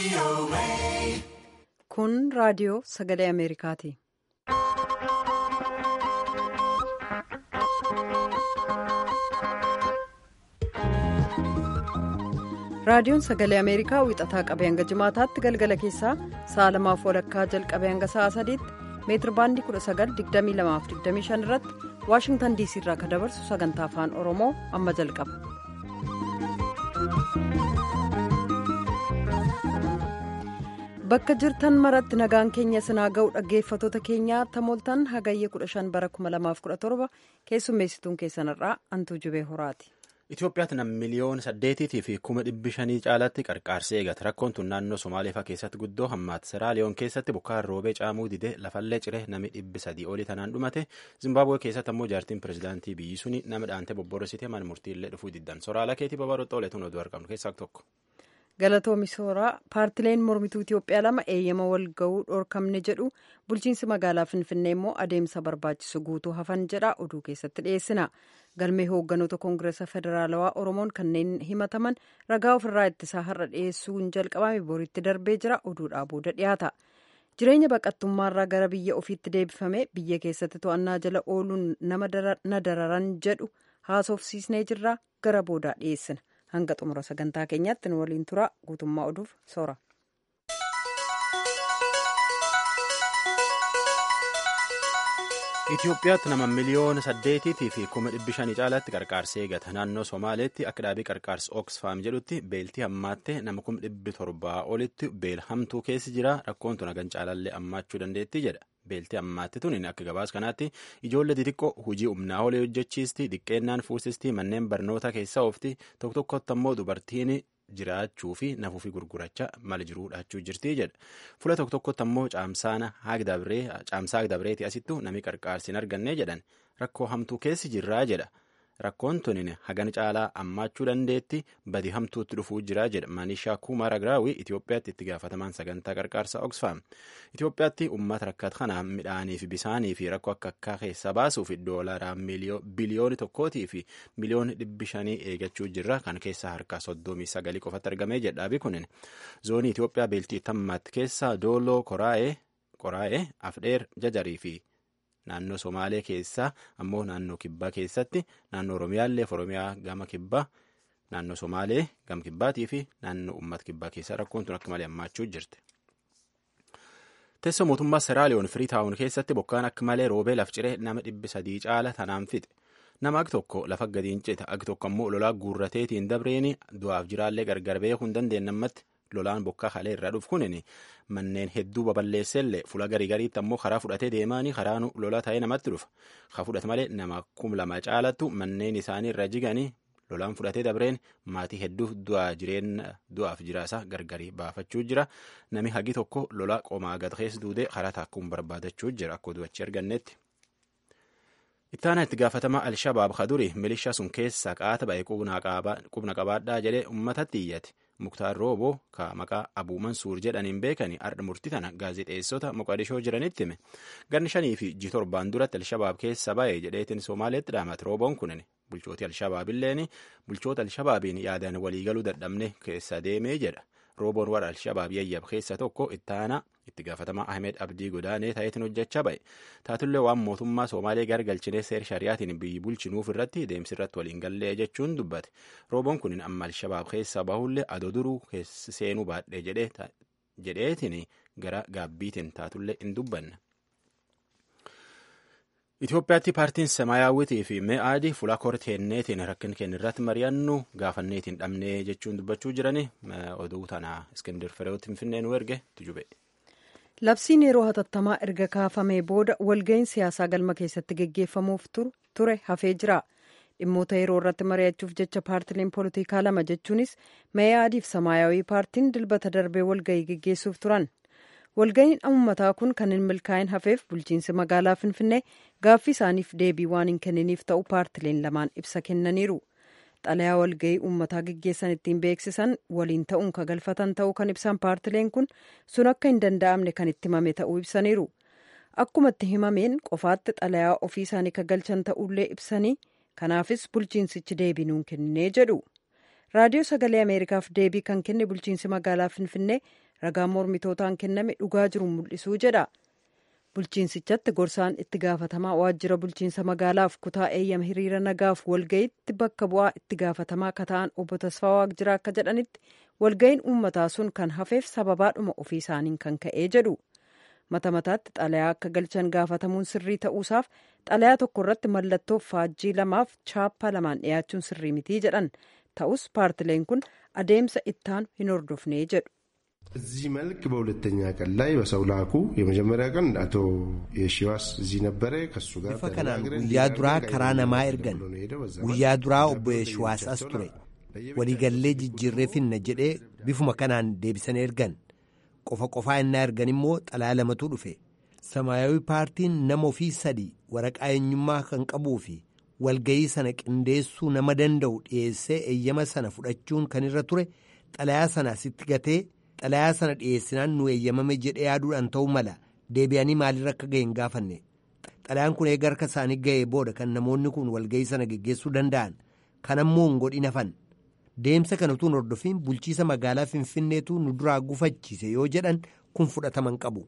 Kun raadiyoo sagalee Ameerikaati. Raadiyoon sagalee Ameerikaa wixataa qabee hanga jimaataatti galgala keessaa sa'a lamaaf walakkaa jalqabee hanga sa'a sadiitti meetir baandii 1922-25 irratti Waashingtan diisii irraa kan dabarsu sagantaa afaan Oromoo amma jalqaba. Bakka jirtan maratti nagaan keenya sinaa ga'u dhaggeeffatoota keenyaa tamooltan hagayya 15 bara 2017 keessummeessituun keessanirraa antuu jubee horaati. Itoophiyaatti nam miliyoona saddeetiitii fi kuma dhibbi shanii caalaatti qarqaarsee eegata. Rakkoon tun naannoo Somaaleefaa keessatti guddoo hammaata. Seraaliyoon keessatti bokkaan roobee caamuu didee lafallee ciree nami dhibbi sadii olii tanaan dhumate. Zimbaabuwee keessatti ammoo jaartiin pirezidaantii biyyi suni nama dhaantee bobborositee mana murtiillee dhufuu diddan. Soraala keetii babaroota oleetuun oduu argamnu keessaa tokko. Galatoomi Sooraa paartileen mormituu Itoophiyaa lama eeyyama wal ga'uu dhorkamne jedhu bulchiinsi magaalaa Finfinnee immoo adeemsa barbaachisu guutuu hafan jedha oduu keessatti dhiyeessina. Galmee hoogganoota Koongireesa Federaalawaa Oromoon kanneen himataman ragaa ofirraa ittisaa har'a dhiyeessuun jalqabame boritti darbee jira oduudhaa booda dhiyaata. Jireenya baqattummaarraa gara biyya ofiitti deebifame biyya keessatti to'annaa jala ooluun nama na dararan jedhu haasofsiisnee jirra gara boodaa dhiyeessina. hanga xumura sagantaa keenyaatti nu waliin tura guutummaa oduuf soora. Itoophiyaatti nama miliyoona saddeetiitii fi kuma dhibbi shanii caalaatti qarqaarsee eegata. Naannoo Somaaleetti akka dhaabii qarqaarsa Oxfam jedhutti beeltii hammaattee nama kuma dhibbi torbaa olitti beelhamtuu keessi jira. Rakkoon tun hagan caalallee hammaachuu dandeettii jedha. Beeltii hammaatte tun akka gabaas kanaatti ijoollee xixiqqoo hojii humnaa olee hojjechiisti xiqqeennaan fuusisti manneen barnoota keessa oofti tokko tokkotti ammoo dubartiin jiraachuu fi nafuu fi gurgurachaa mala jiruu dhaachuu jirti jedha. Fuula tokko tokkotti ammoo caamsaa agdabreeti asittu nami qarqaarsi hin arganne jedhan rakkoo hamtuu keessi jirraa jedha. Rakkoon tunin hagan caalaa hammaachuu dandeetti badi hamtuutti dhufuu jira jedha Maanishaa Kuumar Agiraawii Itoophiyaatti itti gaafatamaan sagantaa qarqaarsa Oxfam. Itoophiyaatti uummata rakkata kanaan midhaanii fi bisaanii fi rakkoo akka akkaa keessa baasuuf doolaraa biliyooni tokkootii fi miliyooni dhibbi shanii eegachuu jirra kan keessa harka soddomii sagalii qofatti argamee jedhaabi kunin zoonii Itoophiyaa beeltii tammaatti keessa dooloo qoraa'ee afdheer jajarii fi naannoo somaalee keessaa ammoo naannoo kibbaa keessatti naannoo oromiyaallee oromiyaa gama kibbaa naannoo somaalee gama kibbaatii fi naannoo uummata kibbaa keessaa rakkoon tun akka malee hammaachuu jirti. Teessoo mootummaa Seraaliyoon Firiitaawun keessatti bokkaan akka malee roobee laf ciree nama dhibbi sadii caala tanaan fixe. Nama ag tokko lafa gadiin cita ag tokko ammoo lolaa guurrateetiin dabreeni du'aaf jiraallee gargar beekuu hin dandeenyammatti lolaan bokkaa kalee irraa dhufu kunin manneen hedduu baballeessellee fuula garii gariitti ammoo karaa fudhatee deemaanii karaan lola ta'ee namatti dhufa. Ka fudhate malee nama kum lama caalattu manneen isaanii irra jiganii lolaan fudhatee dabreen maatii hedduu du'aaf jiraasaa gargarii baafachuu jira. Nami hagi tokko lola qomaa gad keessa duudee karaa taakkuun barbaadachuu jira akka oduu achi argannetti. Ittaana itti gaafatamaa Alshabaab kaduri milishaa sun keessaa qaata ba'e qubna qabaadhaa jedhee uummatatti iyyate. Muktaar Rooboo ka maqaa Abuu Mansuur jedhaniin beekani ardha murtii tana gaazexeessota Moqadishoo jiranitti hime. Ganni shanii fi ji torbaan duratti Alshabaab keessa ba'e jedheetiin Somaaleetti dhaamate Rooboon kunin bulchooti Alshabaabilleen bulchoota Alshabaabiin yaadaan waliigaluu dadhabne keessa deemee jedha. Rooboon warra Alshabaab yayyab keessa tokko ittaanaa itti gaafatamaa Ahmed Abdii godaanee ta'eetiin hojjechaa ba'e. Taatullee waan mootummaa Somaalee gargalchinee seer shari'aatiin biyyi bulchinuuf irratti deemsi irratti waliin gallee jechuun dubbate. Rooboon kun amma Alshabaab keessa bahullee adoo duruu seenuu baadhee jedheetiin gara gaabbiitiin taatullee hin dubbanne. Itoophiyaatti paartiin Semaayyaawwitii fi Me'aadii fuula korteenneetiin rakkin kennirratti mari'annu gaafanneetiin dhabnee jechuun dubbachuu jirani oduu tana Iskindir Fireewotti Finfinnee nu erge tujube. Labsiin yeroo hatattamaa erga kaafamee booda walga'iin siyaasaa galma keessatti geggeeffamuuf ture hafee jira. Dhimmoota yeroo irratti mari'achuuf jecha paartileen poolitikaa lama jechuunis Me'aadii fi Semaayyaawwii paartiin dilbata darbee walga'ii geggeessuuf turan. walga'iin uummataa kun kan hin milkaa'in hafeef bulchiinsi magaalaa finfinnee gaaffii isaaniif deebii waan hin kenniniif ta'u paartileen lamaan ibsa kennaniiru xalayaa walga'ii uummataa geggeessan ittiin beeksisan waliin ta'uun ka galfatan ta'uu kan ibsan paartileen kun sun akka hin danda'amne kan itti himame ta'uu ibsaniiru akkuma itti himameen qofaatti xalayaa ofii isaanii ka galchan ta'ullee ibsanii kanaafis bulchiinsichi deebii nuun kennee jedhu raadiyoo sagalee ameerikaaf deebii kan kenne bulchiinsi magaalaa finfinnee ragaan mormitootaan kenname dhugaa jiru mul'isuu jedha. bulchiinsichatti gorsaan itti gaafatamaa waajjira bulchiinsa magaalaaf kutaa eeyyama hiriira nagaaf walga'iitti bakka bu'aa itti gaafatamaa akka ta'an obbo Tasfaa Waaqjiraa akka jedhanitti walga'iin uummataa sun kan hafeef sababaadhuma ofii isaaniin kan ka'ee jedhu. mata mataatti xalayaa akka galchan gaafatamuun sirrii ta'uusaaf xalayaa tokko irratti mallattoo faajjii lamaaf chaappaa lamaan dhiyaachuun sirrii mitii jedhan ta'us paartileen kun adeemsa ittaanu hin hordofnee jedhu. እዚህ መልክ በሁለተኛ ቀን ላይ በሰው ላኩ። የመጀመሪያ ቀን አቶ የሺዋስ እዚህ ነበረ። ከሱ ጋር bifa kanaan guyyaa duraa karaa namaa ergan guyyaa duraa obbo Yeeshiwaas as ture waliigallee jijjiirree finna jedhee bifuma kanaan deebisan ergan qofa qofaa innaa ergan immoo xalayaa lamatu dhufe samaayawi paartiin nama ofii sadii waraqaa eenyummaa kan qabuu fi walgayii sana qindeessuu nama danda'u dhiyeessee eeyyama sana fudhachuun kan irra ture xalayaa sana asitti gatee xalayaa sana dhiyeessinaan nu eeyyamame jedhee yaaduudhaan ta'uu mala deebi'anii maalirra akka ga'e hin gaafanne xalayaan kun eega harka isaanii ga'ee booda kan namoonni kun walgayii sana geggeessuu danda'an kan ammoo hin godhin hafan deemsa kana utuu hin hordofiin bulchiisa magaalaa finfinneetu nu duraa gufachiise yoo jedhan kun fudhataman qabu.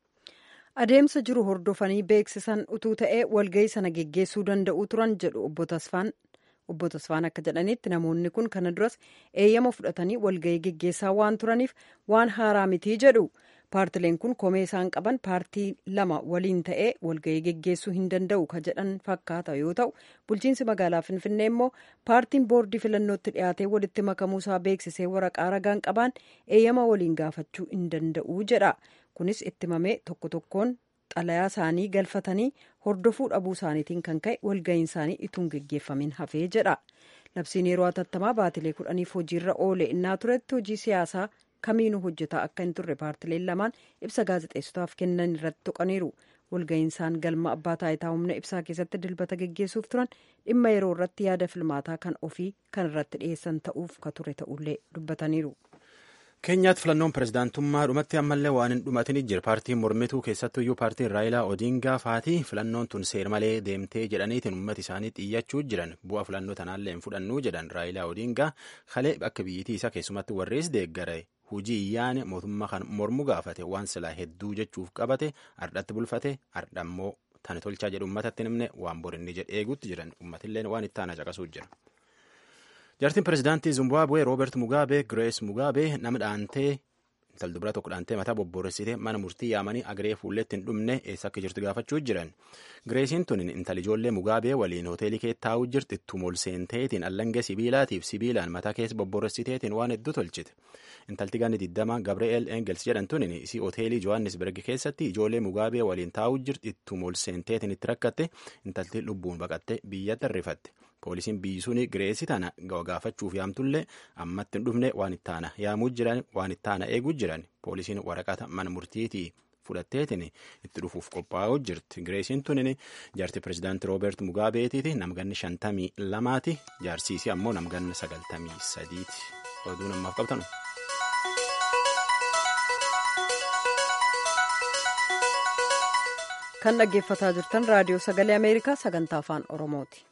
adeemsa jiru hordofanii beeksisan utuu ta'ee walgayii sana geggeessuu danda'uu turan jedhu obbo Tasfaan. obbo Tasfaan akka jedhanitti namoonni kun kana duras eeyyama fudhatanii walgayii geggeessaa waan turaniif waan haaraa mitii jedhu paartileen kun komee isaan qaban paartii lama waliin ta'ee walgayii geggeessuu hin danda'u ka jedhan fakkaata yoo ta'u bulchiinsi magaalaa finfinnee immoo paartiin boordii filannootti dhiyaatee walitti makamuusaa beeksisee waraqaa ragaan qabaan eeyyama waliin gaafachuu hin danda'u jedha kunis itti mamee tokko tokkoon xalayaa isaanii galfatanii hordofuu dhabuu isaaniitiin kan ka'e walga'iin isaanii ituun geggeeffamin hafee jedha labsiin yeroo hatattamaa baatilee kudhaniif hojiirra oole innaa turetti hojii siyaasaa kamiinuu hojjetaa akka hin turre paartileen lamaan ibsa gaazexeessotaaf kennan irratti tuqaniiru walga'iin isaan galma abbaa taayitaa humna ibsaa keessatti dilbata geggeessuuf turan dhimma yeroo irratti yaada filmaataa kan ofii kan irratti dhiyeessan ta'uuf ka ture ta'ullee dubbataniiru. keenyaatti filannoon pirezidaantummaa dhumatti ammallee waan hin dhumatin jira paartiin mormituu keessattuyyuu paartiin raayilaa odiingaa faatii filannoon tun seer malee deemtee jedhaniitiin uummata isaanii xiyyachuu jiran bu'a filannoo tanaallee hin fudhannuu jedhan raayilaa odiingaa kalee akka biyyittii isaa keessumatti warrees deeggare hujii iyyaane mootummaa kan mormu gaafate waan silaa hedduu jechuuf qabate ardhatti bulfate ardhammoo tani tolchaa jedhu uummatatti himne waan borinni jedhe eeguutti jiran uummatillee waan itti aana caqasuu jira. Jaartiin pirezidaantii Zimbaabuwee Rooberti Mugaabee Girees Mugaabee nama dhaantee intal dubara tokko dhaantee mataa bobbooressitee mana murtii yaamanii agree fuulletti hin dhumne eessa akka jirtu gaafachuu jiran. Gireesiin tun intal ijoollee Mugaabee waliin hoteelii kee taa'uu jirti ittuma ol seenteetiin allangee sibiilaatiif sibiilaan mataa keessa bobbooressiteetiin waan hedduu tolchite. Intalti ganni diddama Gabri'eel Engels jedhamtuun isii hoteelii Johannesburg keessatti ijoollee Mugaabee waliin taa'uu jirti ittuma ol seenteetiin itti rakkatte intalti lubbuun baqatte biyyatti arrifatte. poolisiin biyyi suni gireesii tana gaafachuuf yaamtullee ammatti hin dhufne waan ittaana yaamuu jiran waan ittaana eeguu jiran poolisiin waraqata mana murtiitii fudhatteetiin itti dhufuuf qophaa'uu jirti gireesiin tunin jaartii pirezidaantii roobeert mugaabeetiiti namganni shantamii lamaati jaarsiisii ammoo namganni sagaltamii sadiiti oduu namaaf qabtanu. kan dhaggeeffataa jirtan raadiyoo sagalee ameerikaa sagantaa afaan oromooti.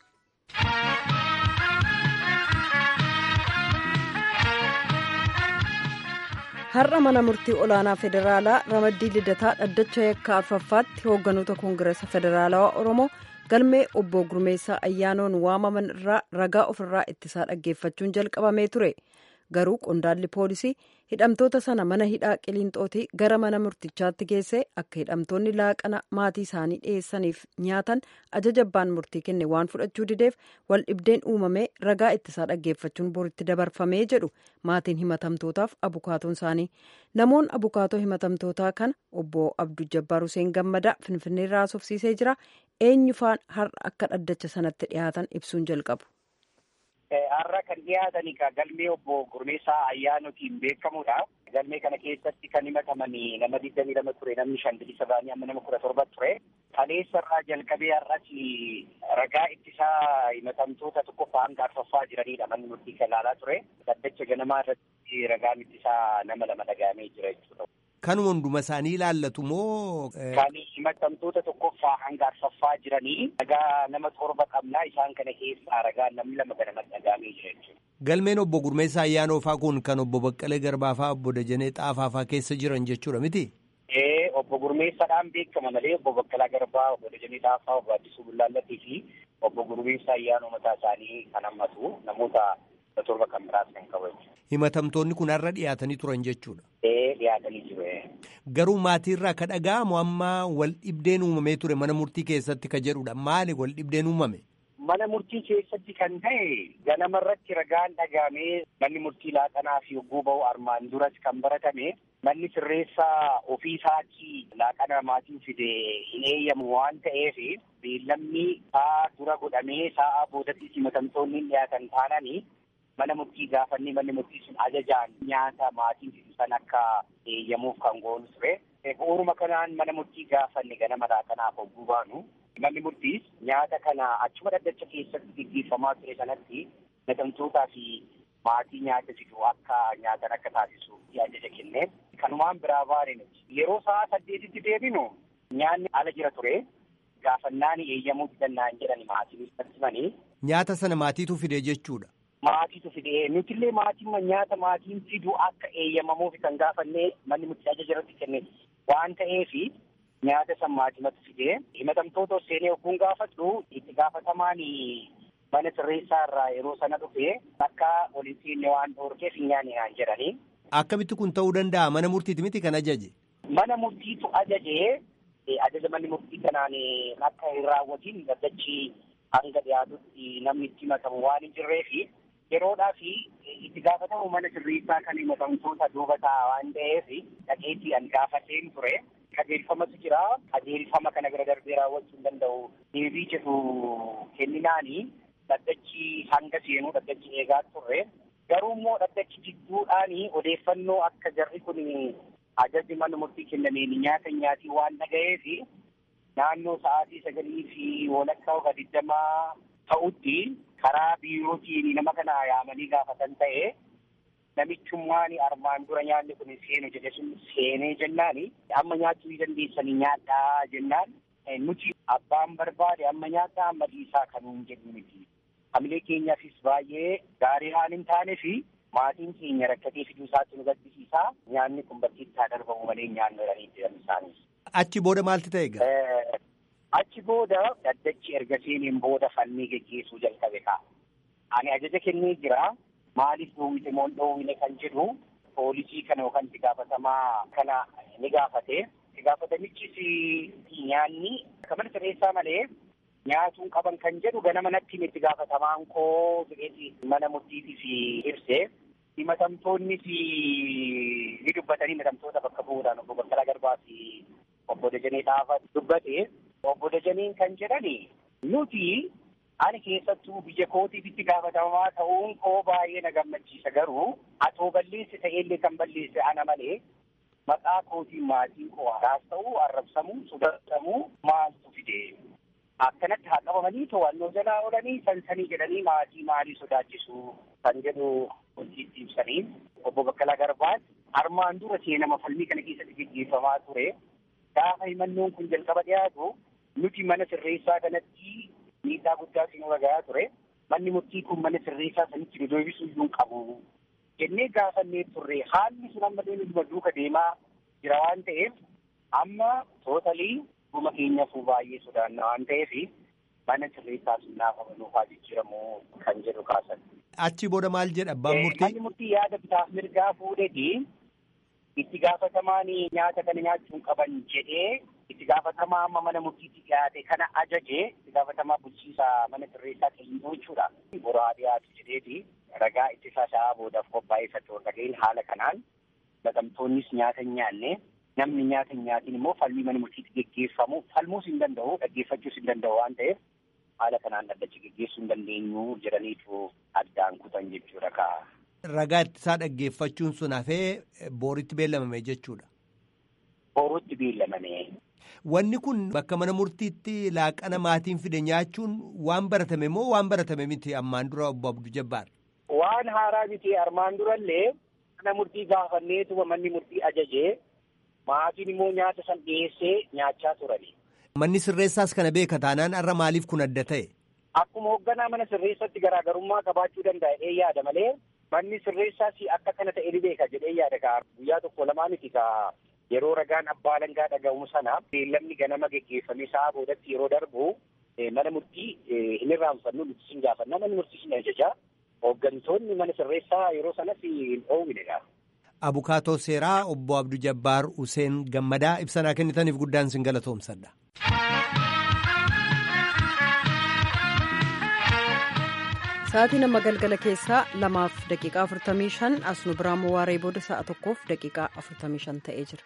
har'a mana murtii olaanaa federaalaa ramaddii lidataa dhaddacha yakka arfaffaatti hoogganoota koongireesa federaalawaa oromoo galmee obbo gurmeessaa ayyaanoon waamaman irraa ragaa ofirraa ittisaa dhaggeeffachuun jalqabamee ture garuu qondaalli poolisii hidhamtoota sana mana hidhaa qiliinxootii gara mana murtichaatti geesse akka hidhamtoonni laaqana maatii isaanii dhiyeessaniif nyaatan ajaja abbaan murtii kenne waan fudhachuu dideef wal dhibdeen uumamee ragaa ittisaa dhaggeeffachuun boritti dabarfamee jedhu maatiin himatamtootaaf abukaatoon isaanii namoon abukaatoo himatamtootaa kana obbo abduu jabbaar huseen gammadaa finfinneerraa haasofsiisee jira eenyufaan har'a akka dhaddacha sanatti dhiyaatan ibsuun jalqabu. Har'a kan dhiyaatan galmee obbo Gurmeessaa Ayyaanootiin beekamudha. Galmee kana keessatti kan himataman nama digdamii lama ture namni shan bilisa ba'anii amma nama kudha torba ture. Kaleessarraa jalqabee har'as ragaa ittisaa himatamtoota tokkoffaa hanga arfaffaa jiranidha manni murtii kan ilaalaa ture. Dhaddacha ganamaa irratti ragaan ittisaa nama lama dhagahamee jira jechuudha. kanuma hunduma isaanii ilaallatu moo. Kan himatamtoota tokkoffaa hanga arfaffaa jiranii ragaa nama torba qabnaa isaan kana keessaa ragaa namni lama ganama dhagaamee jira jechuudha. Galmeen obbo Gurmeessaa Ayyaanoofaa kun kan obbo Baqqalee Garbaafaa obbo Dajanee Xaafaafaa keessa jiran jechuudha miti? Ee obbo Gurmeessaadhaan beekama malee obbo Baqqalaa Garbaa obbo Dajanee Xaafaa obbo Addisuu Bullaallattii fi obbo Gurmeessaa Ayyaanoo mataa isaanii kan hammatu namoota torba kan biraas kan qabu. Himatamtoonni kun har'a dhiyaatanii turan jechuudha. Ee dhiyaatanii jiru. Garuu maatiirraa ka dhaga'amu amma wal dhibdeen uumamee ture mana murtii keessatti ka jedhudha. Maali wal dhibdeen uumame? Mana murtii keessatti kan ta'e ganamarratti ragaan dhagaamee manni murtii laaqanaa fi yogguu ba'u armaan duras kan baratame manni sirreessaa ofii isaatii laaqana maatiin fide hin eeyyamu waan ta'eef beellamni sa'a dura godhamee sa'a boodatti himatamtoonni dhiyaatan taananii mana murtii gaafannee manni murtii sun ajajaan nyaata maatiin fidu san akka eeyyamuuf kan goonu ture. Bu'uuruma kanaan mana murtii gaafanne ganama laaqanaaf hogguu baanu. Manni murtiis nyaata kana achuma dhaddacha keessatti gaggeeffamaa ture sanatti himatamtootaa fi maatii nyaata fidu akka nyaatan akka taasisuuf ajaja kenne. Kanumaan biraa baane nuti. Yeroo sa'a saddeetitti deebinu nyaanni ala jira ture. Gaafannaan eeyyamuu danda'an jedhani maatiin himanii. Nyaata sana maatiitu fide jechuudha. Maatiitu fide nutillee maatiin nyaata maatiin fidu akka eeyyamamuuf kan gaafannee manni murtii ajaja irratti kenne waan ta'eefi. Nyaata san maatimatu fidee himatamtoota seenee ogguun gaafadhu itti gaafatamaan mana sirreessaa irraa yeroo sana dhufe akka waliin seenne waan dhoorkeef hin nyaanne naan jedhanii. Akkamitti kun ta'uu danda'a mana murtiiti miti kan ajaje? Mana murtiitu ajaje ajaja manni murtii kanaan akka hin raawwatiin dhaddachi hanga dhiyaatutti namni itti himatamu waan hin jirreefi yeroodhaa fi itti gaafatamu mana sirreessaa kan himatamtoota duuba ta'a waan ta'eef dhaqeetii an gaafateen ture. Qajeelfamatu jira. Qajeelfama kana bira darbee raawwachuu hin danda'u. Deebii jedhu kenninaani dhaddachi hanga seenuu dhaddachi eegaa turre. Garuu immoo dhaddachi jidduudhaani odeeffannoo akka jarri kun ajajni mana murtii kennameen nyaata nyaatii waan dhaga'eef naannoo sa'aatii sagalii fi walakkaa oga digdamaa ta'utti karaa biirootiin nama kana yaamanii gaafatan ta'e namichummaan armaan dura nyaanni kun seenu jedhe sun seenee jennaani amma nyaachuu dandeessanii nyaadhaa jennaan nuti abbaan barbaade amma nyaadhaa amma dhiisaa kanuun jedhu miti. Hamilee keenyaafis baay'ee gaarii haan hin taane fi maatiin keenya rakkatee fiduu isaatti nu gaddisiisaa nyaanni kun bakkeetti haa darbamu malee nyaannu jedhanii jiran isaanis. Achi booda maalti ta'e egaa? Achi booda dhaddachi erga seeneen booda fannii geggeessuu jalqabe ka'a. Ani ajaja kennee jira. Maaliif dhoowwite moo dhoowwine kan jedhu poolisii kana yookaan itti gaafatamaa kana ni gaafate. Itti gaafatamichis nyaanni akka mana sirreessaa malee nyaatuu qaban kan jedhu ganama natti itti gaafatamaan koo jedheeti mana murtiitiif ibse. Himatamtoonnis ni dubbatanii himatamtoota bakka bu'uudhaan obbo Baqqalaa Garbaa fi obbo Dajanee Xaafaa dubbate. Obbo Dajaneen kan jedhani nuti ani keessattuu biyya kootiif itti gaafatamaa ta'uun koo baay'ee na gammachiisa garuu atoo balleesse ta'ellee kan balleesse ana malee maqaa kootiin maatiin koo haraas ta'uu arrabsamuu sodatamuu maaltu fide akkanatti haa qabamanii to'annoo jalaa oolanii sansanii jedhanii maatii maalii sodaachisu kan jedhu hojiitti ibsanii obbo Baqqalaa Garbaan armaan dura seenama falmii kana keessatti gaggeeffamaa ture gaafa himannoon kun jalqaba dhiyaatu nuti mana sirreessaa kanatti miidhaa guddaa sinuu ragayaa ture manni murtii kun mana sirreessaa sanitti nu deebisuu iyyuu hin qabu jennee gaafannee turre haalli sun amma deemee duuka deemaa jira waan ta'eef amma tootalii dhuma keenyaafuu baay'ee sodaanna waan ta'eef mana sirreessaa sun naafa nuufaa jijjiiramu kan jedhu kaasan. Achi booda maal jedha abbaan murtii? Manni murtii yaada bitaaf mirgaa fuudheeti itti gaafatamaan nyaata kana nyaachuun qaban jedhee itti gaafatamaa amma mana murtiitti dhiyaate kana ajaje itti gaafatamaa bulchiisa mana sirreessaa kennuu jechuudha. Boraa dhiyaatu jedheeti ragaa ittisa isaa boodaaf qophaa'eeffatu dhaga'in haala kanaan himatamtoonnis nyaata hin nyaanne namni nyaata hin nyaatin immoo falmii mana murtiitti geggeeffamu falmuus hin danda'u dhaggeeffachuus hin danda'u waan ta'eef haala kanaan dhaddachi geggeessuu hin dandeenyu jedhaniitu addaan kutan jechuudha kaa. Ragaa ittisaa dhaggeeffachuun sun hafee booritti beellamame jechuudha. Booritti beellamame. Wanni kun bakka mana murtiitti laaqana maatiin fide nyaachuun waan baratame moo waan baratame miti ammaan dura obbo Abduu Jabbaar? Waan haaraa miti armaan durallee mana murtii gaafanneetuma manni murtii ajajee maatiin immoo nyaata san dhiyeessee nyaachaa turani. Manni sirreessaas kana beeka taanaan har'a maaliif kun adda ta'e? Akkuma hoogganaa mana sirreessatti garaagarummaa qabaachuu danda'a yaada malee manni sirreessaas akka kana ta'e ni beeka jedhee yaada kaa guyyaa tokko lamaaniti kaa yeroo ragaan abbaa alangaa dhaga'umu sana beellamni ganama geggeeffamee sa'a boodatti yeroo darbu mana murtii hin irraanfannu nuti sin gaafanna manni murtii sin ajajaa hooggantoonni mana sirreessaa yeroo sanas hin dhoowwinedha. Abukaatoo seeraa obbo Abduu Jabbaar Useen Gammadaa ibsanaa kennitaniif guddaan sin galatoomsadha. Sa'aatii nama galgala keessaa lamaaf daqiiqaa afurtamii shan as nu biraan waaree booda sa'a tokkoof daqiiqaa afurtamii shan ta'ee jira.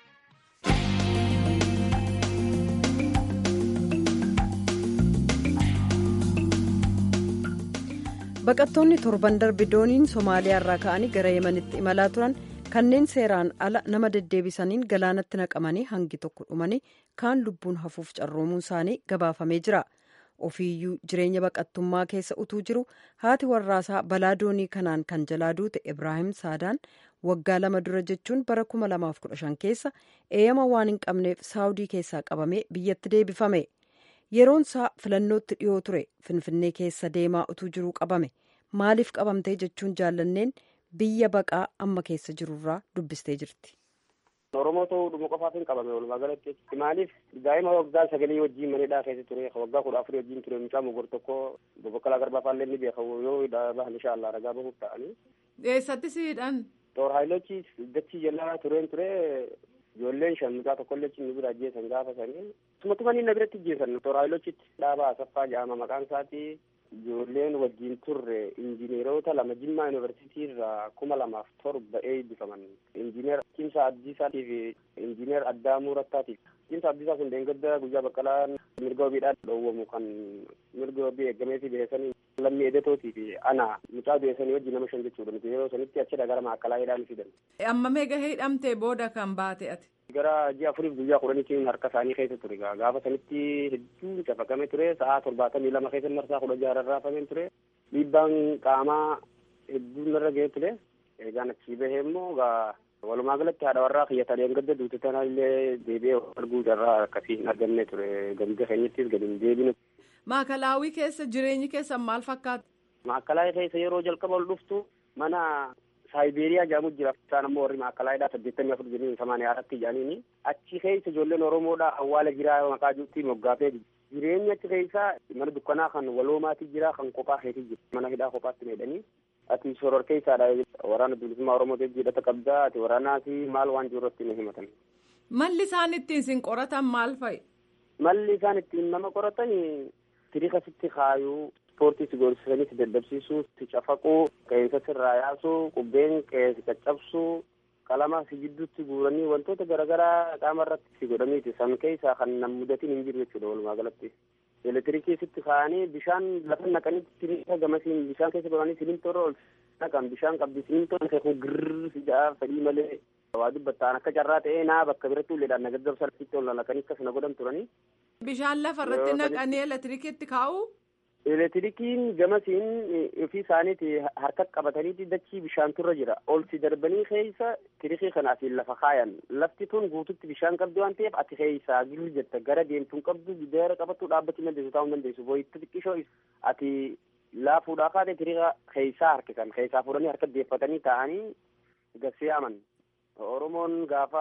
baqattoonni torban darbe dooniin somaaliyaa irraa ka'anii gara yemanitti imalaa turan kanneen seeraan ala nama deddeebisaniin galaanatti naqamanii hangi tokko dhumanii kaan lubbuun hafuuf carroomuun isaanii gabaafamee jira ofiiyyuu jireenya baqattummaa keessa utuu jiru haati warraasaa balaa doonii kanaan kan jalaa duute ibraahim saadaan waggaa lama dura jechuun bara 2015 keessa eeyyama waan hin qabneef saawudii keessaa qabamee biyyatti deebifame. yeroon isaa filannootti dhiyoo ture finfinnee keessa deemaa utuu jiruu qabame maaliif qabamtee jechuun jaallanneen biyya baqaa amma keessa jirurraa dubbistee jirti. Oromoo ta'uu dhuma qofaaf hin qabame walumaa galatti maaliif daa'ima waggaa sagalii wajjin manidhaa keessa ture waggaa kudha afurii wajjin ture mucaa mogor tokko bobbokkalaa garbaa faallee ni beeka yoo bahan inshaallah ragaa bahuuf ta'anii. Eessatti siidhan? Toor haayilochi dachii jalaa tureen ture ijoolleen shan mucaa tokkollee cimni bira ajjeesan gaafa sanii sumatumanii na biratti ajjeesan toora haayilochitti dhaabaa asaffaa jedhama maqaan isaati ijoolleen wajjin turre injineerota lama jimmaa yuunivarsiitii irraa kuma lamaaf torba eebbifaman injineer Cimsa Abdiisaatii fi injineer Addaamuu Rattaatiif Cimsa Abdiisaa kun deengadda guyyaa baqqalaan mirga wabiidhaan dhoowwamu kan mirga wabii eegamee fi beeksanii lammii edetootii fi ana mucaa beeksanii wajjin nama shan jechuudha nuti yeroo sanitti achidha gara maakkalaa hidhaan fidan. Amma meeqa hidhamtee booda kan baate ati? gara ji'a afuriif guyyaa kudhaniitiin harka isaanii keessa ture gaafa sanitti hedduun cafaqamee ture sa'aa torbaatamii lama keessa marsaa kudha jaha rarraafamee ture dhiibbaan qaamaa hedduun narra ga'ee ture eegaan achii bahee immoo walumaa galatti haadha warraa kiyyatan gadda duute tana illee deebi'ee arguu carraa akkasii hin arganne ture gamda keenyattis gadi hin deebine. Maakalaawii keessa jireenyi keessan maal fakkaata? Maakalaawii keessa yeroo jalqaba ol dhuftu mana saayiberiyaa jedhamu jira isaan ammoo warri maakalaayidhaa saddeettamii afur jedhanii samaanii haaratti jedhaniini achi keessa ijoolleen oromoodha awwaala jiraa maqaa juutti moggaafee jireenyi achi keessa mana dukkanaa kan waloomaati jira kan kophaa keetii jira mana hidhaa kophaatti meedhanii ati soror keessaadha waraana bilisummaa oromootiif jedhata qabdaa ati waraanaati maal waan jiru irratti nu himatan. Malli isaan ittiin sin qoratan maal fa'i? Malli isaan ittiin nama qoratan tiriika sitti kaayuu ispoortii si gorsisanii si daddabsiisuu si cafaquu qeensa sirraa yaasuu qubbeen qeensi caccabsuu qalama si gidduutti guuranii wantoota garaagaraa qaama irratti si godhaniiti san keessaa kan nam mudatiin hin jiru jechuudha walumaa galatti. Elektiriikii sitti kaa'anii bishaan lafa naqanii tiriika gamasiin bishaan keessa godhanii simintoorra ol naqan bishaan qabdi simintoon kun girrr si ja'a fedhii malee waa dubbattaan akka carraa ta'ee naa bakka biratti ulleedhaan na gaggabsa lafitti ol naqanii akkas na godhan turanii. Bishaan lafa irratti naqanii elektiriikiitti kaa'u. Elektiriikiin gamasiin ofii isaaniiti harka qabataniiti dachii bishaan turra jira. Ol si darbanii keessa tiriikii kanaatiin lafa kaayan. Lafti tun guututti bishaan qabdi waan ta'eef ati keessaa gilu jetta gara deemtuun qabdu gidaara qabattuu dhaabbachuu dandeessu taa'uu dandeessu. Booyitti xiqqishoo ati laafuudhaa kaate tiriika keessaa harkisan. Keessaa fuudhanii harka deeffatanii taa'anii garsiyaaman. Oromoon gaafa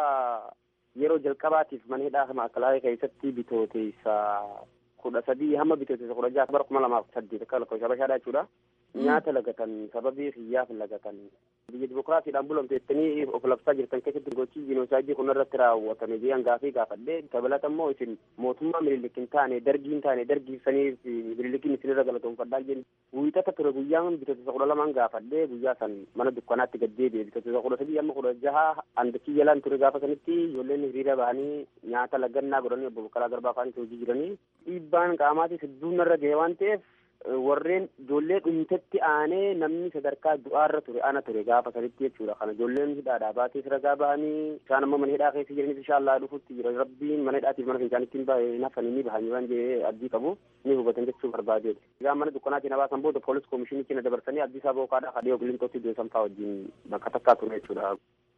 yeroo jalqabaatiif mana hidhaa maakalaayii keessatti bitooteessa kudha sadii hamma bitooteessa kudha jaha bara kuma lamaaf saddeet akka lakkoofsa bashaadhaa jechuudha. Nyaata lagatan sababii hiyyaaf lagatan biyya dimokiraasiidhaan bulamte jettanii of labsaa jirtan keessatti gochii jiinoosaayidii kun irratti raawwatame jedhan gaafii gaafadhee dabalata immoo isin mootummaa mililik hin taane dargii hin taane dargiifsanii mililikiin isinirra galatoonfadhaa jenni wiixata ture guyyaan bitootessa kudha lamaan gaafadhee guyyaa san mana dukkanaatti gad deebi'e bitootessa kudha sadii amma kudha jaha andakii jalaan ture gaafa sanitti ijoolleen hiriira bahanii nyaata lagannaa godhanii obbo Baqqalaa Garbaa fa'aanis hojii jiranii dhiibbaan qaamaatis hedduun irra ga'e waan ta'eef warreen ijoollee dhumtetti aanee namni sadarkaa du'aarra ture ana ture gaafa sanitti jechuudha kana ijoolleen hidhaadhaa baatees ragaa bahanii isaan ammoo mana hidhaa keessa jiranis inshaallah dhufutti jira rabbiin mana hidhaatiif mana fincaanittiin nafanii ni bahanii waan jedhee abdii qabu ni hubatan jechuu barbaadeeti. Egaa mana dukkanaatiin na baasan booda poolis koomishinii keenya dabarsanii abdii isaa bookaadhaa kadhee ogilintootti deesan fa'aa wajjin bakka takkaa ture jechuudha.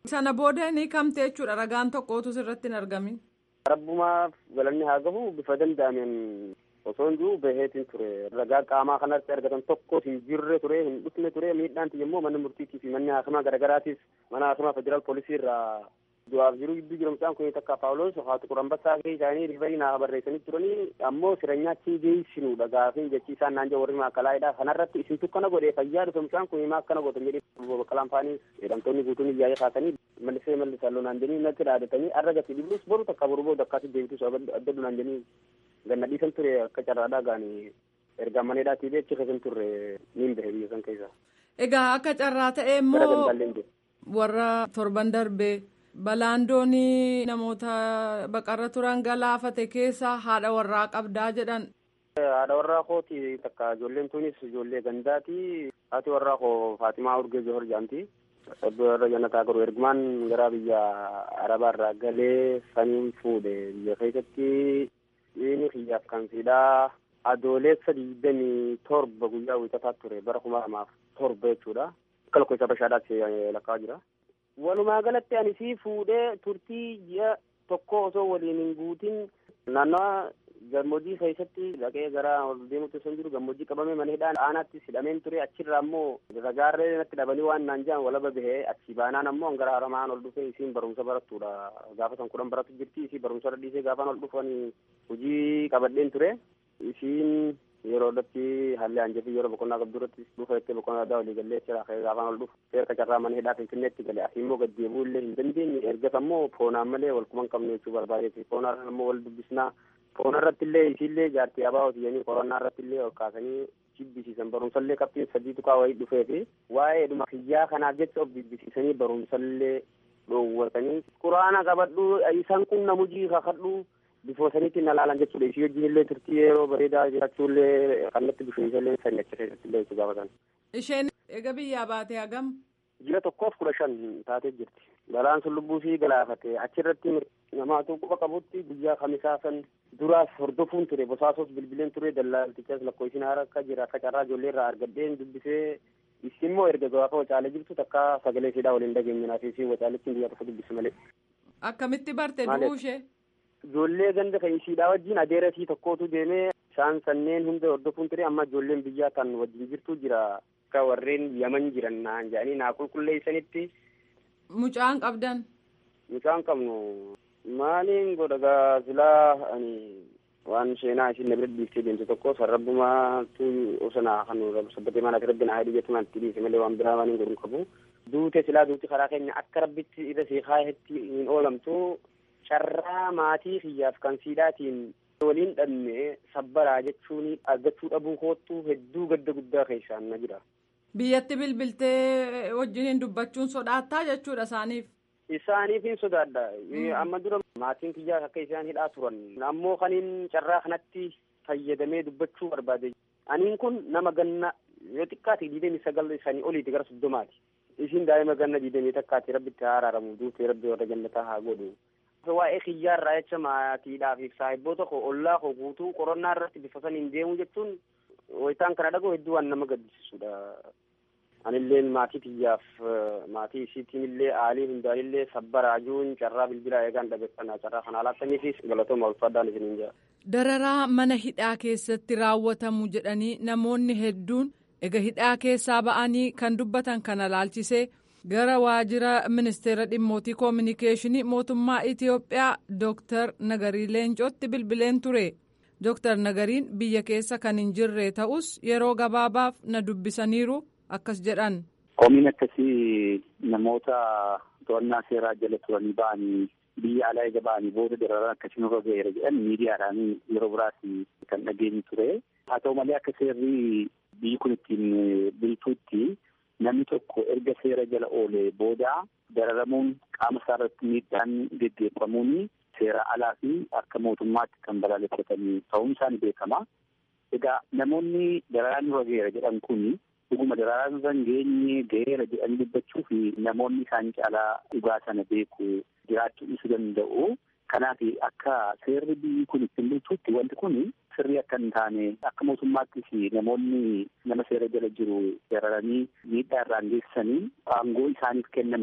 Sana booda ni kamte jechuudha ragaan tokkootu sirratti hin argamin. Rabbumaaf galanni haa gahu bifa danda'ameen osoo hin jiru baheetiin ture ragaa qaamaa kanatti argatan tokko hin jirre ture hin dhufne ture miidhaan immoo mana murtiitii fi manni haasamaa garagaraatiis mana haasamaa federaal poolisii irraa du'aaf jiru gidduu jiru mucaan kun takka paawulos haatu qurambassaa kee isaanii rifarii naa barreessanii turanii ammoo sireenyaatti geessinuudha gaafin jechi isaan naan jaa warri maakalaa'edha kanarratti isintu kana godhee fayyaa dhufe mucaan kun himaa akkana godhan jedhee baqqalaan faanii jedhamtoonni guutuun iyyaa'ee kaasanii mallisee mallisaa loonaan jennii natti dhaadatanii arra gati dhibuus boru takka boru booda akkaatti deebitus adda dunaan jennii ganna dhiisan ture akka carraadhaa gaanii erga maneedhaatii beechi keessan turre niin bahe biyya san keessa. Egaa akka carraa ta'e immoo warra torban darbee balaan doonii namoota baqarra turan galaafate keessa haadha warraa qabdaa jedhan. Haadha warraa kooti takka ijoolleen tunis ijoollee gandaati. Haati warraa koo Faatimaa Urgee Johor jaamti. Oddoo irra jannataa garuu ergumaan gara biyya Arabaa irraa galee saniin fuudhe biyya keessatti inni kiyyaaf kan siidhaa adoolessa digdamii torba guyyaa wiixataa ture bara kuma lamaaf torba jechuudha. Akka lakkoofsa bashaadhaatti lakkaa jira. Walumaa galatti ani sii fuudhee turtii ji'a tokko osoo waliin hin guutin naannawa gammoojjii keessatti dhaqee gara ol deemutti osoo hin jiru gammoojjii qabamee mana hidhaan aanaatti hidhameen ture achirraa ammoo ragaarree natti dhabanii waan naan jedhan walaba bahee achi baanaan ammoo gara haramaan ol dhufee isiin barumsa barattuudha gaafa san kudhan baratu jirti isii barumsa irra dhiisee gaafaan ol dhufanii hojii qabadheen ture isiin yeroo irratti haalli hanjafii yeroo boqonnaa qabdu irratti dhufa jettee boqonnaa addaa walii gallee jira gaafaan ol dhufu seerka carraa mana hidhaa finfinneetti gale asii immoo gad deebi'uu illee hin dandeenye ergas ammoo foonaan malee wal quban qabne jechuu barbaadeeti foonaan ammoo wal dubbisnaa foona irratti illee isiillee jaartii abaa hojiyanii qorannaa irratti illee ol kaasanii jibbisiisan barumsallee qabxiin sadii tuqaa wayii dhufee fi waa'ee dhuma kiyyaa kanaaf jecha of jibbisiisanii barumsallee dhoowwatanii quraana qabadhu isaan kun namujii kakadhu bifoosaniitti na laalan jechuudha isii wajjin illee turtii yeroo bareedaa jiraachuullee kannatti bisheensallee sanii achi keessatti illee itti gaafatan. Isheen egaa biyyaa baatee hagam? Ji'a tokkoof kudha shan taatee jirti. Balaan sun lubbuu sii galaafate achirratti namaatu quba qabutti guyyaa kamisaa san duraas hordofuun ture bosaasos bilbileen ture dallaaltichas lakkoofsin haara akka jira akka carraa ijoollee irraa argadheen dubbisee isin immoo erga gaafa wacaalee jirtu takka sagalee siidhaa waliin dhageenyinaa fi wacaaletti biyya tokko dubbisi malee. Akkamitti barte du'uu ishee? Ijoollee ganda kan isiidhaa wajjin adeera sii tokkootu deemee isaan sanneen hunda hordofuun ture amma ijoolleen biyyaa kan wajjin jirtu jira akka warreen yaman jiran naan jedhanii naa qulqulleessanitti. Mucaan qabdan. Mucaan qabnu maaliin godha gaazilaa ani waan seenaa isin na bira dhiiftee deemte tokko sarrabbumaatu osana kan sabbatee maanaaf rabbi naa hedii jettu itti dhiise malee waan biraa waan hin godhu qabu. Duute silaa duuti karaa keenya akka rabbitti irra seeqaa hetti hin oolamtu carraa maatii kiyyaaf kan siidhaatiin waliin dhabne sabbaraa jechuun argachuu dhabuu koottu hedduu gadda guddaa keessaan na jira. Biyyatti bilbiltee wajjiniin dubbachuun sodaattaa jechuudha isaaniif. Isaaniif hin sodaadha. Amma dura maatiin kiyyaa akka isaan hidhaa turan. Ammoo kaniin carraa kanatti fayyadamee dubbachuu barbaade. Aniin kun nama ganna yoo xiqqaate digdamii sagal isaanii oliiti gara soddomaati. Isin daa'ima ganna digdamii takkaati rabbitti haa araaramu duutee rabbi warra jannataa haa godhu. Waa'ee kiyyaarraa jecha maatiidhaaf saahibboota koo ollaa koo guutuu qorannaa irratti bifa saniin deemu jechuun wayitaan kana dhagoo hedduu waan nama gaddisiisudha. Anillee maatii kiyyaaf maatii isiitiin illee aalii hundaan illee sabbaraajuun carraa bilbilaa eegaan dhabeeffannaa carraa kana laattaniifis galatooma ulfaadhaan isiniin jira. Dararaa mana hidhaa keessatti raawwatamu jedhanii namoonni hedduun ega hidhaa keessaa ba'anii kan dubbatan kana laalchisee gara waajjira ministeera dhimmootii koominikeeshinii mootummaa Itiyoophiyaa Dooktar Nagarii Leencootti bilbileen ture. Dooktar Nagariin biyya keessa kan hin jirre ta'us yeroo gabaabaaf na dubbisaniiru akkas jedhan. Komiin akkasii namoota to'annaa seeraa jala turanii ba'anii biyya alaa eega ba'anii booda dararaan akkasii nurra ga'eera jedhan miidiyaadhaan yeroo biraas kan dhageenyu ture. Haa ta'u malee akka seerri biyyi kun ittiin bultuutti namni tokko erga seera jala oolee booda dararamuun qaama isaa irratti miidhaan geggeeffamuun seera alaa fi akka mootummaatti kan balaaleffatanii ta'uun isaanii beekama. Egaa namoonni dararaan nurra ga'eera jedhan kun dhuguma dararaan irra geenye ga'eera jedhanii dubbachuu fi namoonni isaan caalaa dhugaa sana beeku jiraachuu dhiisuu danda'u. Kanaaf akka seerri biyyi kun ittiin bultuutti wanti kun sirrii akka hin taane akka mootummaattis namoonni nama seera jala jiru dararanii miidhaa irraan geessanii aangoo isaaniif kenname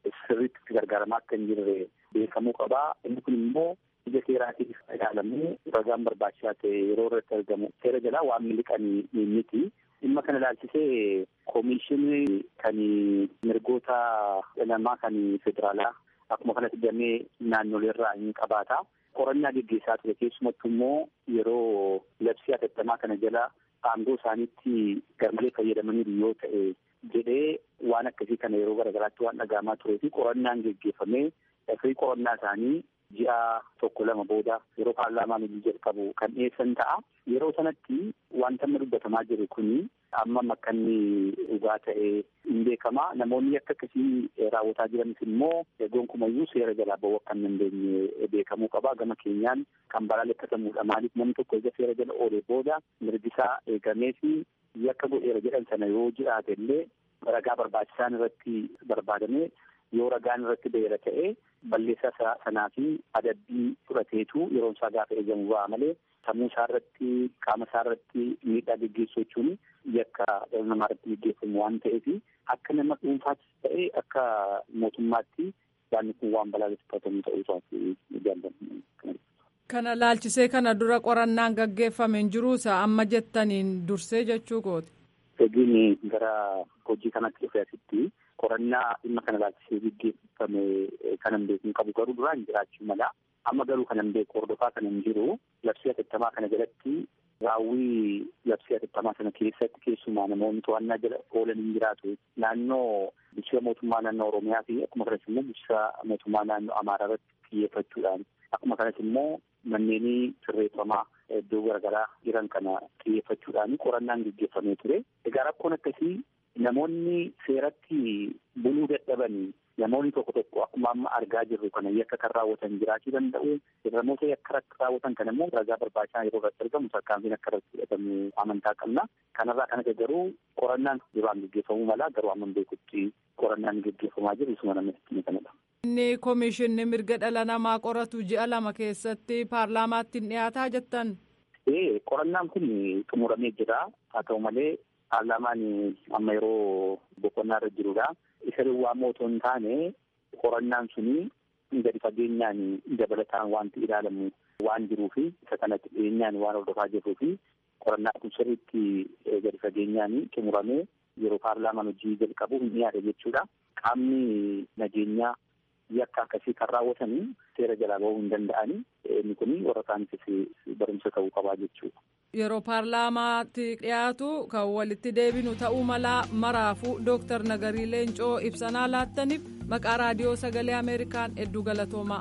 sirriitti itti gargaaramaa akka hin jirre beekamuu qabaa. Inni kun immoo ija seeraatiif ilaalamee ragaan barbaachisaa ta'e yeroo irratti argamu seera jalaa waan miliqanii miti. Dhimma kana ilaalchisee koomishinii kan mirgoota namaa kan federaalaa akkuma kanatti damee naannoleerraa hin qabaata. Qorannaa geggeessaa ture keessumattuu immoo yeroo labsii hatattamaa kana jala aangoo isaaniitti garmalee fayyadamaniiru yoo ta'e jedhee waan akkasii kana yeroo garaagaraatti waan dhagahamaa turee fi qorannaan geggeeffamee firii qorannaa isaanii ji'a tokko lama booda yeroo paarlaamaan hojii jalqabu kan dhiyeessan ta'a. Yeroo sanatti wanta amma dubbatamaa jiru kuni amma akka inni dhugaa ta'ee hin beekama. Namoonni akka akkasii raawwataa jiranis immoo gonkumayyuu seera jalaa ba'uu akka hin dandeenye beekamuu qaba. Gama keenyaan kan balaaleffatamuudha. Maaliif namni tokko ija seera jala oolee booda mirgisaa eegamee fi yakka godheera jedhan sana yoo jiraate illee ragaa barbaachisaan irratti barbaadamee yoo ragaan irratti beera ta'e balleessaa sanaa fi adabbii fudhateetu yeroon isaa gaafa eegamu ba'a malee sammuu isaa irratti qaama isaa irratti miidhaa geggeessuu jechuun yakka dhala namaa irratti geggeeffamu waan ta'eef akka nama dhuunfaattis ta'e akka mootummaatti yaadni kun waan balaaleffatamu ta'uu isaati jaalladha. Kana laalchisee kana dura qorannaan gaggeeffame hin jiruusa amma jettaniin dursee jechuu kooti. Egiin gara hojii kanatti dhufee asitti qorannaa dhimma kana laalchisee gaggeeffame kanan beeku hin qabu garuu duraan jiraachuu mala. Amma garuu kanan beeku hordofaa kan hin jiru labsii hatattamaa kana jalatti raawwii labsii hatattamaa sana keessatti keessumaa namoonni to'annaa jala oolan hin jiraatu. Naannoo bulchiinsa mootummaa naannoo Oromiyaa fi akkuma kanas immoo bulchiinsa mootummaa naannoo Amaaraa irratti xiyyeeffachuudhaan akkuma kanas immoo manneenii sirreeffamaa iddoo garaagaraa jiran kana xiyyeeffachuudhaan qorannaan gaggeeffamee ture. Egaa rakkoon akkasii namoonni seeratti buluu dadhabanii namoonni tokko tokko akkuma amma argaa jirru kana yakka kan raawwatan jiraachuu danda'u. Namoota yakka raawwatan kana immoo ragaa barbaachisaa yeroo irratti argamu tarkaanfiin akka irratti fudhatamu amantaa qabna. Kanarraa kan hafe garuu qorannaan duraan gaggeeffamuu mala garuu amma beekutti qorannaan gaggeeffamaa jiru isuma namatti kanadha. Inni koomishinni mirga dhala namaa qoratu ji'a lama keessatti paarlaamaatti hin dhiyaataa jettan. Ee qorannaan kun xumuramee jira haa ta'u malee paarlaamaan amma yeroo boqonnaa irra jirudha. Isa duwwaa otoo hin taane qorannaan suni gadi fageenyaan dabalataan wanti ilaalamu waan jiruufi isa kanatti dhiyeenyaan waan hordofaa jirruufi qorannaan kun sirriitti gadi fageenyaan xumuramee yeroo paarlaamaan hojii jalqabu hin dhiyaate jechuudha. Qaamni nageenyaa yakka akkasii kan raawwatanii seera jalaa bahuu hin danda'anii inni kun warra isaaniifis barumsa ta'uu qabaa jechuudha. Yeroo paarlaamaatti dhiyaatu kan walitti deebinu ta'uu malaa maraafuu Dooktar Nagarii Leencoo ibsanaa laattaniif maqaa raadiyoo sagalee Ameerikaan hedduu galatoomaa.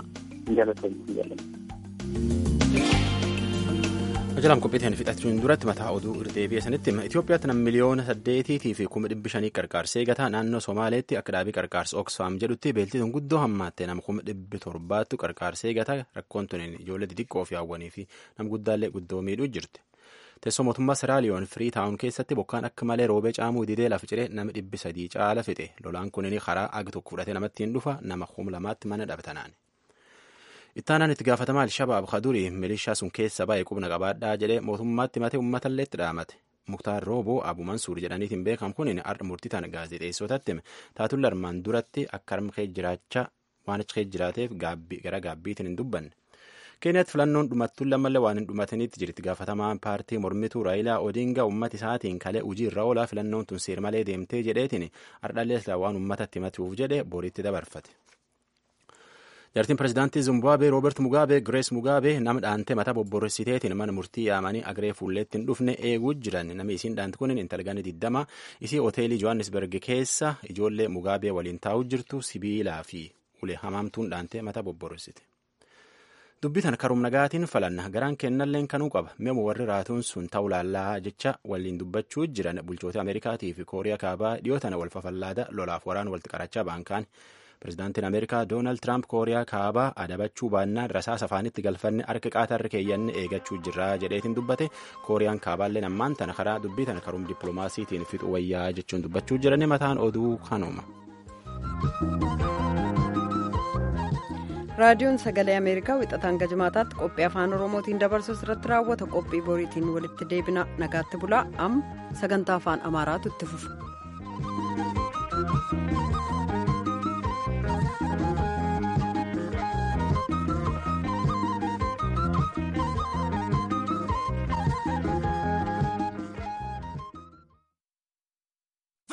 Ajalaan qophiitiin fixachuun duratti mataa oduu irdeebi'e sanitti Itoophiyaatti nam miliyoona saddeetiitii fi kuma dhibbi shanii qarqaarsee gataa naannoo Somaaleetti akka dhaabii qarqaarsa Oxfam jedhutti beeltituun guddoo hammaatte nama kuma dhibbi torbaattu qarqaarsee gataa rakkoon tuniin ijoollee xixiqqoo fi hawwanii fi nam guddaallee guddoo miidhuu jirti. Teessoo mootummaa Seraaliyoon firii taa'uun keessatti bokkaan akka malee roobee caamuu didee lafa ciree nama dhibbi sadii caala fixe lolaan kunin karaa agi tokko fudhatee namatti hin dhufa nama kum lamaatti mana dhabtanaan. Ittaanaan itti gaafatamaa Alshabaab Kadurii milishaa sun keessa baay'ee qubna qabaadhaa jedhee mootummaatti matee uummatallee itti dhaamate. Muktaar Rooboo Abu Mansuur jedhaniitiin beekamu kun har'a murtii tana gaazexeessotatti hime. Taatulla armaan duratti akka harmkee jiraachaa waan achi jiraateef gara gaabbiitiin hin dubbanne. Keeniyatti filannoon dhumattuun lammallee waan hin dhumatinitti jirti gaafatamaan paartii mormituu Raayilaa Odinga uummata isaatiin kalee hojii irra oolaa filannoon tun seer malee deemtee jedheetiin hardhallee waan uummatatti himatuuf jedhe boriitti dabarfate. Jaartiin pirezidaantii Zimbaabuwee Roobert Mugaabee Girees Mugaabee nama dhaantee mataa bobborositeetiin mana murtii yaamanii agree fuulleetti hin dhufne eeguu jiran namni isiin dhaanti kun intalganii diddama isii hoteelii Johannesburg keessa ijoollee Mugaabee waliin taa'uu jirtu sibiilaa fi ulee hamaamtuun dhaantee mataa bobborosite. dubbii tana karum nagaatiin falanna garaan kennalleen kanuu qaba memu warri raatuun sun ta'uu laallaa jecha waliin dubbachuu jiran bulchoota ameerikaatii fi kooriyaa kaabaa dhiyoo tana wal fafallaada lolaaf waraan walitti qarachaa baankaan pirezidaantiin ameerikaa doonaald tiraamp kooriyaa kaabaa adabachuu baannaan rasaasa afaanitti galfanne harka qaatarra keeyyanne eegachuu jirraa jedheetiin dubbate kooriyaan kaabaalleen ammaan tana karaa dubbii tana karum dippiloomaasiitiin fixu wayyaa jechuun dubbachuu jiran mataan oduu kanuma. raadiyoon sagalee ameerikaa wixataan gajmaataatti qophii afaan oromootiin dabarsus irratti raawwata qophii boriitiin walitti deebina nagaatti bulaa amma sagantaa afaan amaaraatu itti fufa. jedhan.